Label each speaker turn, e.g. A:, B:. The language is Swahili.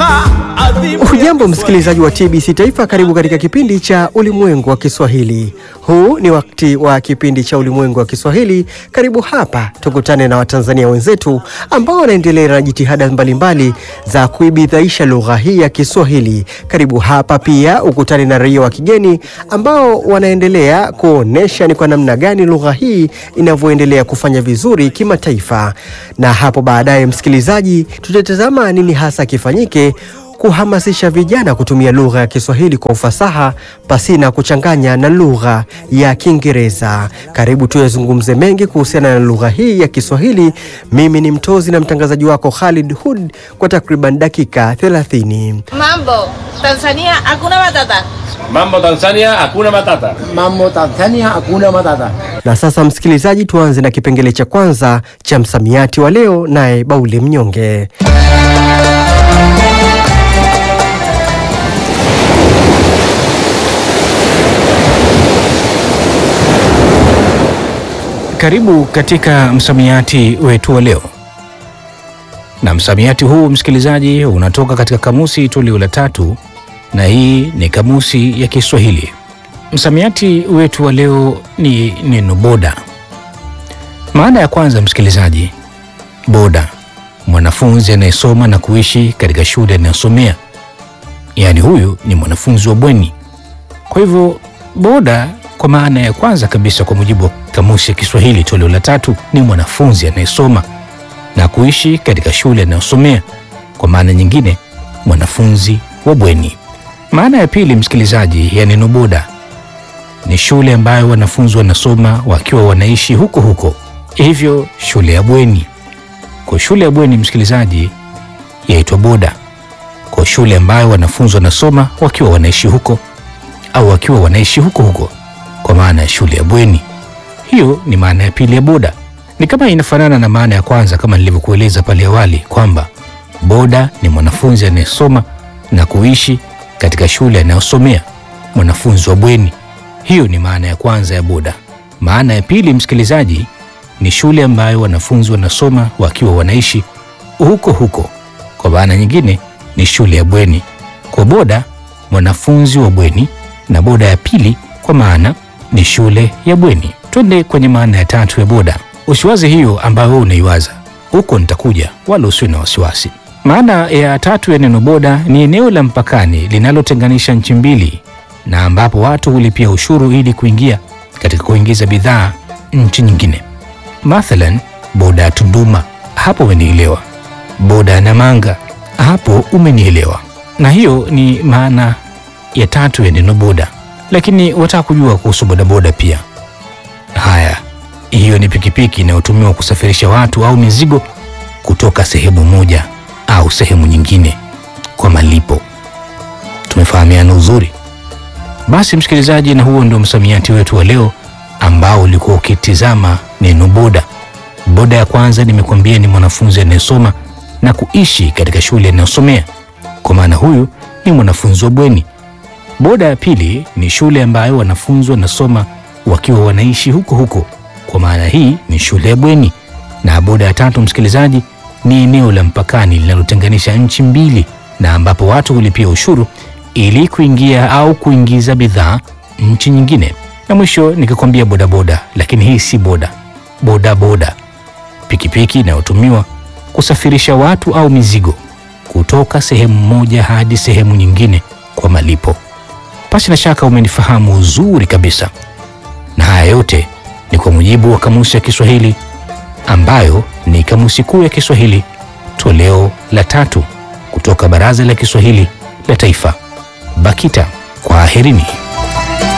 A: Hujambo msikilizaji wa TBC Taifa, karibu katika kipindi cha Ulimwengu wa Kiswahili. Huu ni wakati wa kipindi cha Ulimwengu wa Kiswahili. Karibu hapa tukutane na Watanzania wenzetu ambao wanaendelea na jitihada mbalimbali za kuibidhaisha lugha hii ya Kiswahili. Karibu hapa pia ukutane na raia wa kigeni ambao wanaendelea kuonesha ni kwa namna gani lugha hii inavyoendelea kufanya vizuri kimataifa. Na hapo baadaye, msikilizaji, tutatazama nini hasa kifanyike kuhamasisha vijana kutumia lugha ya Kiswahili kwa ufasaha pasina kuchanganya na lugha ya Kiingereza. Karibu tuyazungumze mengi kuhusiana na lugha hii ya Kiswahili. Mimi ni mtozi na mtangazaji wako Khalid Hud kwa takriban dakika 30.
B: Mambo, Tanzania hakuna matata.
C: Mambo Tanzania hakuna matata.
D: Mambo Tanzania hakuna matata.
A: Na sasa msikilizaji, tuanze na kipengele cha kwanza cha msamiati wa leo, naye Baule Mnyonge.
E: Karibu katika msamiati wetu wa leo, na msamiati huu msikilizaji, unatoka katika kamusi toleo la tatu, na hii ni kamusi ya Kiswahili. Msamiati wetu wa leo ni neno boda. Maana ya kwanza, msikilizaji, boda, mwanafunzi anayesoma na kuishi katika shule anayosomea, yaani huyu ni mwanafunzi wa bweni. Kwa hivyo boda kwa maana ya kwanza kabisa kwa mujibu wa kamusi ya Kiswahili toleo la tatu ni mwanafunzi anayesoma na kuishi katika shule anayosomea. Kwa maana nyingine, mwanafunzi wa bweni. Maana ya pili, msikilizaji, ya neno boda ni shule ambayo wanafunzi wanasoma wakiwa wanaishi huko huko, hivyo shule ya bweni. Kwa shule ya bweni, msikilizaji, yaitwa boda. Kwa shule ambayo wanafunzi wanasoma wakiwa wanaishi huko au wakiwa wanaishi huko huko kwa maana ya shule ya bweni. Hiyo ni maana ya pili ya boda. Ni kama inafanana na maana ya kwanza, kama nilivyokueleza pale awali kwamba boda ni mwanafunzi anayesoma na kuishi katika shule anayosomea, mwanafunzi wa bweni. Hiyo ni maana ya kwanza ya boda. Maana ya pili, msikilizaji, ni shule ambayo wanafunzi wanasoma wakiwa wanaishi huko huko. Kwa maana nyingine ni shule ya bweni. Kwa boda, mwanafunzi wa bweni, na boda ya pili kwa maana ni shule ya bweni. Twende kwenye maana ya tatu ya boda. Usiwaze hiyo ambayo wewe unaiwaza, huko nitakuja, wala usiwe na wasiwasi. Maana ya tatu ya neno boda ni eneo la mpakani linalotenganisha nchi mbili, na ambapo watu hulipia ushuru ili kuingia katika kuingiza bidhaa nchi nyingine. Mathalan, boda ya Tunduma, hapo umenielewa. Boda ya Namanga, hapo umenielewa. Na hiyo ni maana ya tatu ya neno boda lakini wataka kujua kuhusu bodaboda pia. Haya, hiyo ni pikipiki inayotumiwa kusafirisha watu au mizigo kutoka sehemu moja au sehemu nyingine kwa malipo. Tumefahamiana uzuri? Basi msikilizaji, na huo ndio msamiati wetu wa leo ambao ulikuwa ukitizama neno boda. Boda ya kwanza nimekuambia ni mwanafunzi anayesoma na kuishi katika shule anayosomea, kwa maana huyu ni mwanafunzi wa bweni. Boda ya pili ni shule ambayo wanafunzi wanasoma wakiwa wanaishi huko huko, kwa maana hii ni shule ya bweni. Na boda ya tatu, msikilizaji, ni eneo la mpakani linalotenganisha nchi mbili, na ambapo watu hulipia ushuru ili kuingia au kuingiza bidhaa nchi nyingine. Na mwisho nikikwambia bodaboda, lakini hii si boda. Boda boda, pikipiki inayotumiwa kusafirisha watu au mizigo kutoka sehemu moja hadi sehemu nyingine kwa malipo. Pasi na shaka umenifahamu uzuri kabisa, na haya yote ni kwa mujibu wa kamusi ya Kiswahili ambayo ni kamusi kuu ya Kiswahili toleo la tatu kutoka Baraza la Kiswahili la Taifa, BAKITA. Kwaherini.